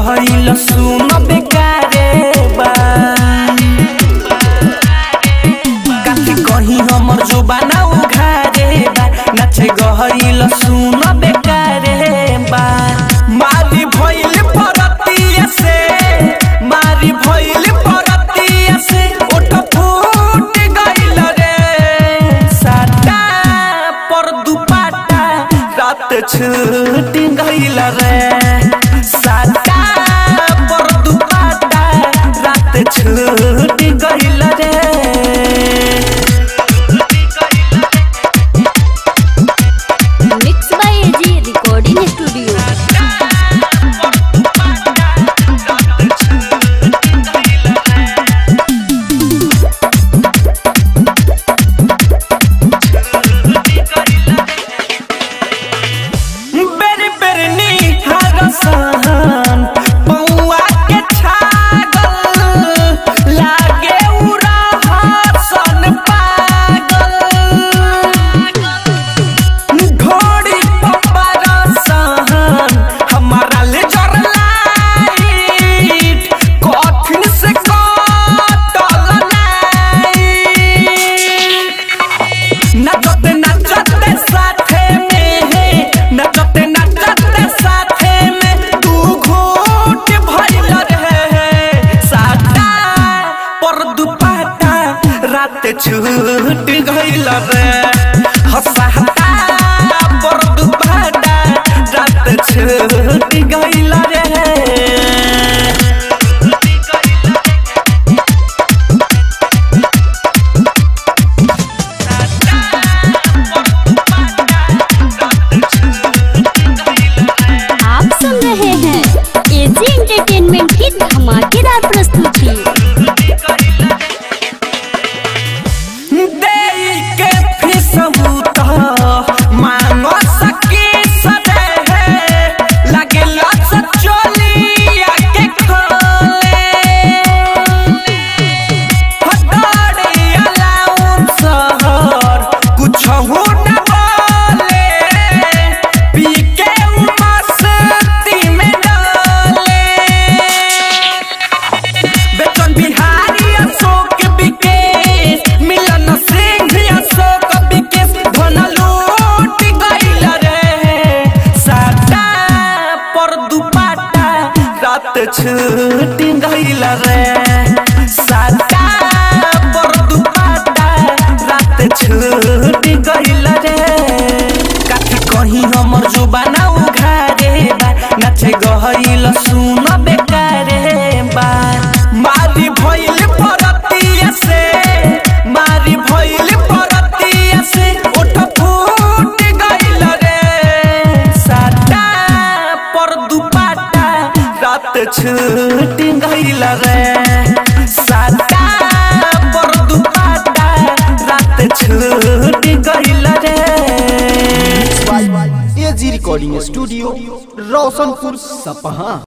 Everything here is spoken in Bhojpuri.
गहइल सुन बेकारे बा काफी कहीं हमर जुबाना उघारे बा नाचे गहइल सुन बेकारे बा मारी भइल परतिया से मारी भइल परतिया से ओठ फूट गइल रे साटा पर दुपाटा रात छूट गइल रे साटा पर दुपाटा रात छूट गइल रे mix by AG recording studio बेरी बेरी निहार सहन पौआ के छागल लागे उड़ा हसन पागल घोड़ी पप्पर सहन हमारा ले जर लाइट कठिन से कटल नाइट नचते नचते साथे में है नचते नचते साथे में तू घूट भइल रहे साटा पर दुपाटा रात छूट गइल रे हसाता पर दुपाटा रात छूट गइल रे आप सुन रहे हैं एजी एंटरटेनमेंट की धमाकेदार प्रस्तुति देई के फिसहूत मांगो सकी सदे है लगे लस चोलिया के खोले हटाड़ी अलाउन सहर कुछ हो न बोले पी के मस्ती में डाले बेचन बिहारी अशोक विकेश मिलन सिंह अशोक विकेश धन लूट गइल रे साटा पर दुपाटा रात छूट गइल रे साटा पर दुपाटा रात छूट गइल रे काफी कहीं हमर जुबाना उघारे बा नाचे गहइल सुन बेकारे बा मारी भइल परतिया से मारी भइल परतिया से ओठ फूट गइल रे साटा पर दुपाटा रात छूट गइल रे साटा पर दुपाटा रात छूट गइल रे एजी रिकॉर्डिंग स्टूडियो रोशनपुर सपहा